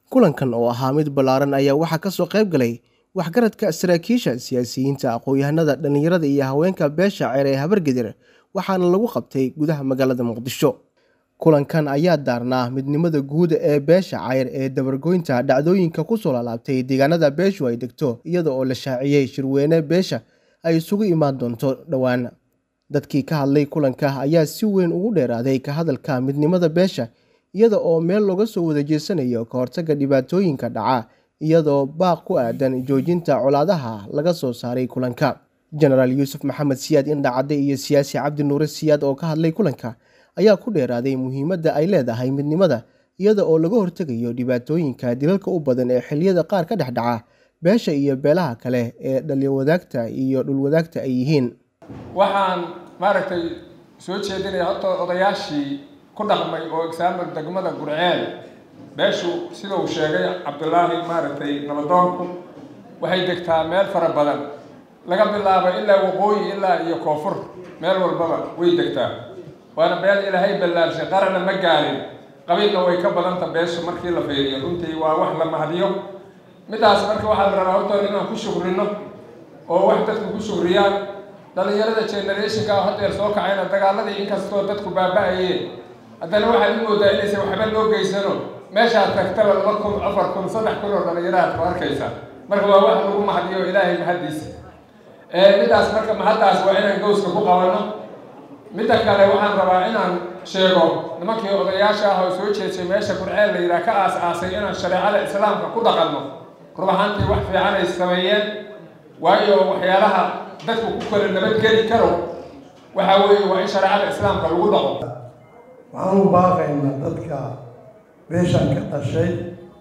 kulankan oo ahaa mid ballaaran ayaa waxaa ka soo qayb galay waxgaradka saraakiisha siyaasiyiinta aqoon-yahanada dhallinyarada iyo haweenka beesha ceer ee habargedir waxaana lagu qabtay gudaha magaalada muqdisho kulankan ayaa daarnaa midnimada guud ee beesha cayr ee dabargoynta dhacdooyinka kusoo laalaabtay deegaanada beeshu ay degto iyada oo la shaaciyey shirweyne beesha ay isugu imaan doonto dhowaan dadkii ka hadlay kulanka ayaa si weyn ugu dheeraaday ka hadalka midnimada beesha iyada oo meel looga soo wada jeesanayo ka hortagga dhibaatooyinka dhaca iyadoo baaq ku aadan joojinta colaadaha laga soo saaray kulanka jenaraal yuusuf maxamed siyaad indhacadde iyo siyaasi cabdi nuure siyaad oo ka hadlay kulanka ayaa ku dheeraaday muhiimadda ay leedahay midnimada iyada oo laga hortegayo dhibaatooyinka dilalka u badan ee xilliyada qaar ka dhex dhaca beesha iyo beelaha kale ee dhaliwadaagta iyo dhulwadaagta ay yihiin waxaan maaragtay soo jeedinaya horta odayaashii ku dhaqmay oo exaamil degmada gurceel beeshu sida uu sheegay cabdulaahi maaragtay nabadoonku waxay degtaa meel fara badan laga bilaabo ilaa waqooyi ilaa iyo koonfur meel walbaba way degtaa waana beel ilaahay ballaarshay qaranna ma gaarin qabiilna way ka badanta beeshu markii la fiiriyo runtii waa wax la mahadiyo midaas marka waxaa la rabaa hortoon inaan ku shukrino oo wax dadku ku shukriyaan dhalinyarada generationka hadeer soo kacayna dagaaladii inkastoo dadku baaba-ayeen haddana waxaad u moodaa inaysan waxba loo geysano meeshaad tagtaba laba kun afar kun saddex kun oo dhalinyaraad ku arkaysa marka waa wax lagu mahadiyo ilaahay mahaddiisa midaas marka mahaddaas waa inaan gowska ku qabanno midda kale waxaan rabaa inaan sheego nimankii odayaasha ah oo soo jeedsay meesha gurceel la yidhaha ka aas-aasay inaan shareecada islaamka ku dhaqanno rub ahaantii wax fiican ay sameeyeen waayo waxyaalaha dadku ku kala nabadgeli karo waxaa weeye waa in shareecada islaamka lagu dhaqo waxaan u baaqaynaa dadka beeshan ka dhashay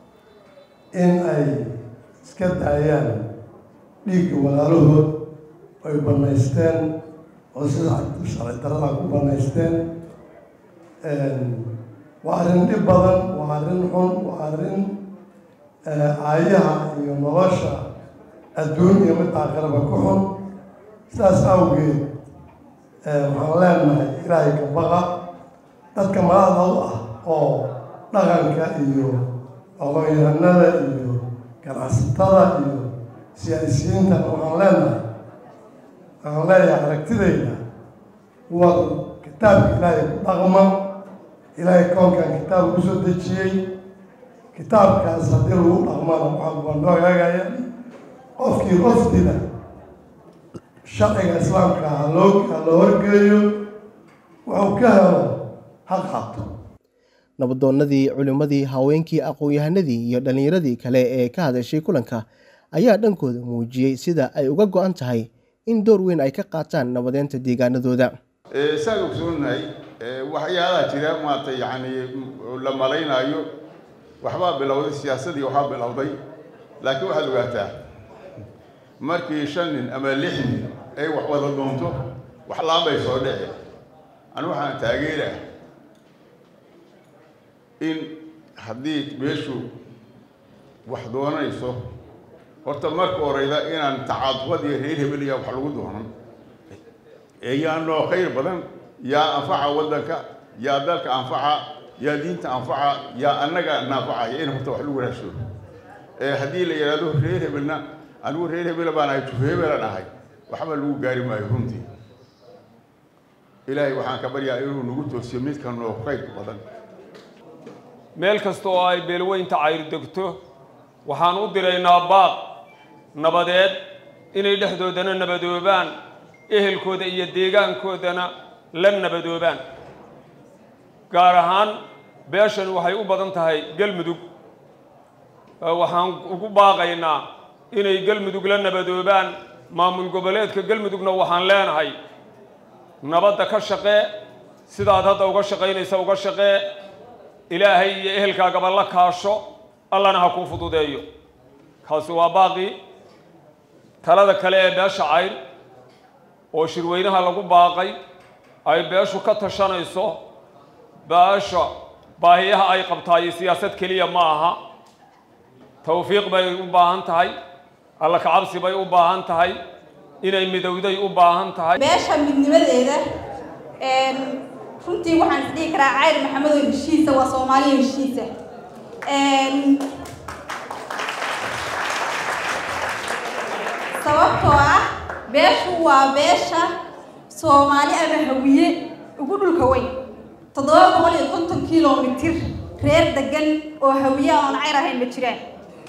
in ay iska daayaan dhiigga walaalahood ay bannaysteen oo sida sharci darada ku bannaysteen waa arrin dhib badan waa arrin xun waa arrin aayaha iyo nolosha adduun iyo mid aakhiraba ku xun sidaas awgeed waxaan leenahay ilaahay ka baqa dadka madaxda u ah oo dhaqanka iyo aqoon-yahanada iyo ganacsatada iyo siyaasiyiintana waxaan leenahay waxaan leeyahay aragtidayda war kitaabka ilaahay ku dhaqma ilaahay koonkan kitaab kusoo dejiyey kitaabkaas haddii lagu dhaqmana waxaa waa noo hagaagaya qofkii qof dila sharciga islaamka ha loo ha loo horgeeyo wuxuu ka helo ha qaato nabadoonnadii culimmadii haweenkii aqoon-yahanadii iyo dhallinyaradii kale ee ka hadashay kulanka ayaa dhankooda muujiyey sida ay uga go-an tahay in door weyn ay ka qaataan nabadeynta deegaanadooda saan ogsoonahay waxyaalaha jira maarata yacni la malaynaayo waxbaa bilowday siyaasadii waxbaa bilowday laakiin waxaad ogaataa markii shan nin ama lix nin ay wax wada doonto wax laanbay soo dhici anu waxaan taageerah in haddii meeshu wax doonayso horta marka horeyda inaan tacaadufad iyo reer hebel yaa wax lagu doonan ee yaa noo khayr badan yaa anfaca waddanka yaa dalka anfaca yaa diinta anfaca yaa annaga naanfacaya in horta wax lagu raasho haddii la yidhaahdo reer hebelna anigu reer hebela baan ahay juf hebelan ahay waxba lagu gaari maayo runtii ilaahay waxaan ka baryaa inuu nagu toosiyo midka noo khayr badan meel kasta oo ay beelweynta cayr degto waxaan u diraynaa baaq nabadeed inay dhexdoodana nabadoobaan ehelkooda iyo deegaankoodana la nabadoobaan gaar ahaan beeshan waxay u badan tahay galmudug waxaan ugu baaqaynaa inay galmudug la nabadoobaan maamul goboleedka galmudugna waxaan leenahay nabadda ka shaqee sidaad hadda uga shaqaynaysa uga shaqee ilaahay iyo ehelkaagaba la kaasho allana ha kuu fududeeyo kaasi waa baaqii talada kale ee beesha cayr oo shirweynaha lagu baaqay ay beeshu ka tashanayso beesha baahiyaha ay qabtaayo siyaasad keliya ma aha tawfiiq bay u baahan tahay alla kacabsi bay u baahan tahay inay midowday u baahan tahay beesha midnimadeeda runtii waxaan is dhihi karaa cayr maxamed oo heshiisa waa soomaaliya heshiisa waa beesha soomaali ama hawiye ugu dhulka weyn toddoba boqol iyo konton kilomitir reer degan oo hawiye oon cayr ahayn ma jiraan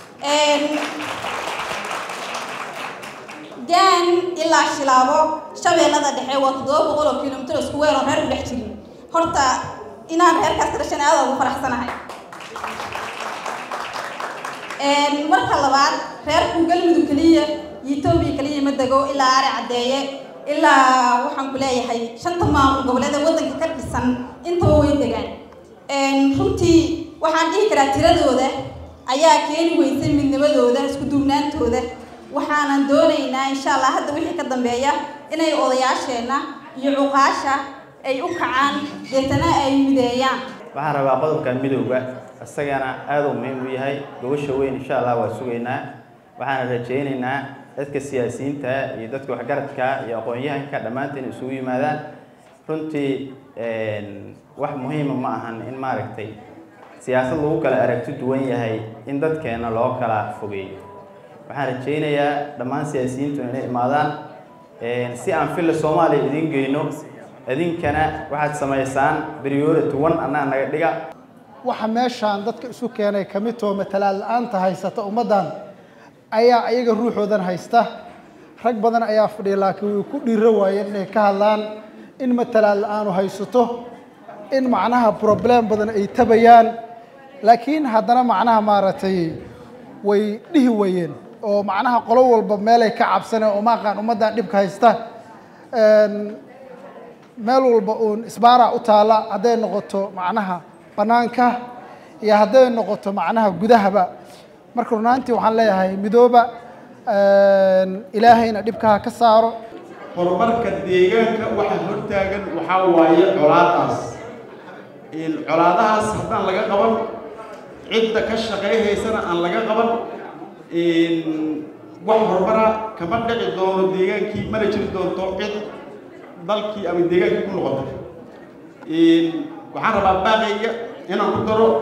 gaan ilaa shilaabo shabeellada dhexe waa toddoba boqol oo kilomitir isku weer oo reer ku dhex jirin horta inaan reerkaas ka dhashan aada ugu faraxsanahay marka labaad reerku galmudug keliya iyo etoobiya keliya ma dego ilaa ari caddeeye ilaa waxaan ku leeyahay shanta maamul goboleed ee waddanka ka dhisan intaba way degaan runtii waxaan dhihi karaa tiradooda ayaa keeni weysay midnimadooda isku duubnaantooda waxaanan doonaynaa insha allah hadda wixii ka dambeeya inay odayaasheenna iyo cuqaasha ay u kacaan deetana ay mideeyaan waxaan rabaa qodobka midowga isagana aada u muhiim u yahay gobasha weyn insha allah waa sugaynaa waxaana rajaynaynaa dadka siyaasiyiinta iyo dadka waxgaradka iyo aqoon-yahanka dhammaanteen isugu yimaadaan runtii wax muhiima ma ahan in maaragtay siyaasad lagu kala aragti duwan yahay in dadkeena loo kala fogeeyo waxaan rajaynayaa dhammaan siyaasiyiintu inay imaadaan si aan filla soomaaliya idiin geyno idinkana waxaad samaysaan priority one annaga naga dhiga waxa meeshaan dadka isu keenay ka mid too matalaad la-aanta haysata ummaddan ayaa ayaga ruuxoodan haysta rag badan ayaa fadhiya laakiin way ku dhiiro waayeen inay ka hadlaan in matalaad la-aanu haysato in macnaha problem badan ay tabayaan laakiin haddana macnaha maaragtay way dhihi wayeen oo macnaha qolo walba meelay ka cabsaneen oo maaqaan ummaddan dhibka haysta meel walba uun isbaara u taalla hadday noqoto macnaha bannaanka iyo hadday noqoto macnaha gudahaba marka runaantii waxaan leeyahay midooba ilaahayna dhibkaha ka saaro horumarka deegaanka waxa hortaagan waxaa waaye colaadaas colaadahaas haddaan laga qaban cidda ka shaqayhaysana aan laga qaban wax horumara kama dhici doono deegaankii mana jiri doonto cid dalkii ama deegaankii ku noqoto waxaan rabaa baaqayga inaan ku daro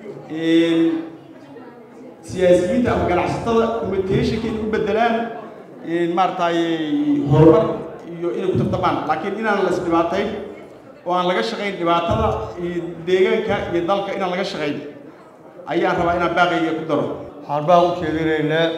siyaasiyiinta ama ganacsatada communicationka inay u bedelaan maaragtay horumar iyo inay ku tartamaan laakiin inaan la isdhibaatayn oo aan laga shaqayn dhibaatada iyo deegaanka iyo dalka inaan laga shaqayn ayaan rabaa inaan baaqayga ku daro waxaan baa u jeedinaynaa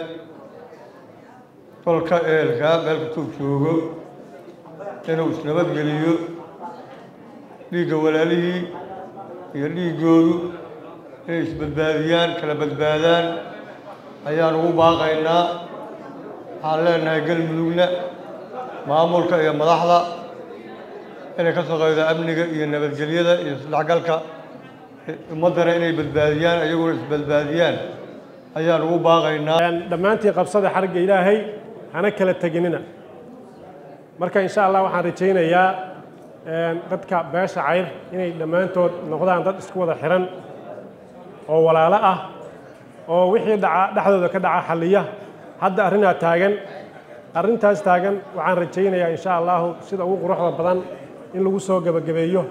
dalka eelka meel kastuu joogo inuu isnabadgeliyo dhiigga walaalihii iyo dhiiggoodu inay isbadbaadiyaan kala badbaadaan ayaan ugu baaqaynaa waxaan leenahay galmudugna maamulka iyo madaxda inay ka shaqeydo amniga iyo nabadgelyada iyo isdhexgalka ummaddana inay badbaadiyaan iyaguna isbadbaadiyaan ayaan ugu baaqaynaa dhammaantii qabsada xarigga ilaahay hana kala teginina marka insha allah waxaan rajaynayaa dadka beesha cayr inay dhammaantood noqdaan dad isku wada xiran oo walaalo ah oo wixii dhaca dhexdooda ka dhaca xalliya hadda arrinaa taagan arrintaas taagan waxaan rajaynayaa insha allahu sida ugu quruxda badan in lagu soo gebagabeeyo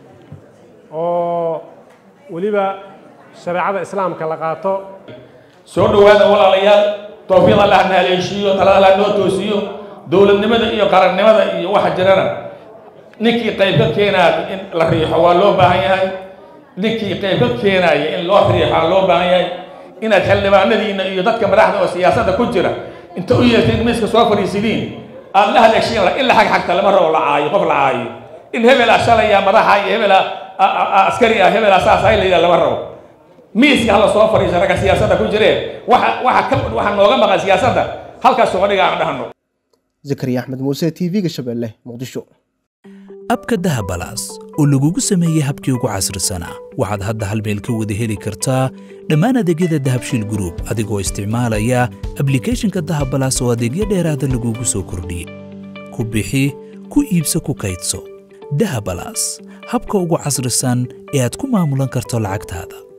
oo weliba shareecada islaamka la qaato soo dhowaada walaalayaal towfiiq allah na haleeshiiyo talada allah noo toosiyo dowladnimada iyo qarannimada iyo waxa jirana ninkii qayb ka keenaaya in la riixo waa loo baahan yahay ninkii qayb ka keenaaya in loo riixo waa loo baahan yahay inaad xildhibaanadiina iyo dadka madaxda oo siyaasadda ku jira inta u yeerteen miiska soo fadhiisidiin aad la haleeshiin in la xagxagta lama rabo la caayo qof la caayo in hebelaa shalaya madaxa iyo hebelaa askari ah hebelaa saas ay la yidhaha lama rabo miiska hala soo fadhiisa ragga siyaasadda ku jireen waxa waxa ka waxa nooga maqan siyaasadda halkaas soo dhiga aan dhahno zakariya axmed muuse t v-ga shabeelle muqdisho abka dahabalaas oo lagugu sameeyey habkii ugu casrisanaa waxaad hadda hal meel ka wada heli kartaa dhammaan adeegyada dahabshiil group adigoo isticmaalaya ablicathonka dahabalaas oo adeegyo dheeraada lagugu soo kordhiyey ku bixi ku iibso ku kaydso dahabalaas habka ugu casrisan ee aad ku maamulan karto lacagtaada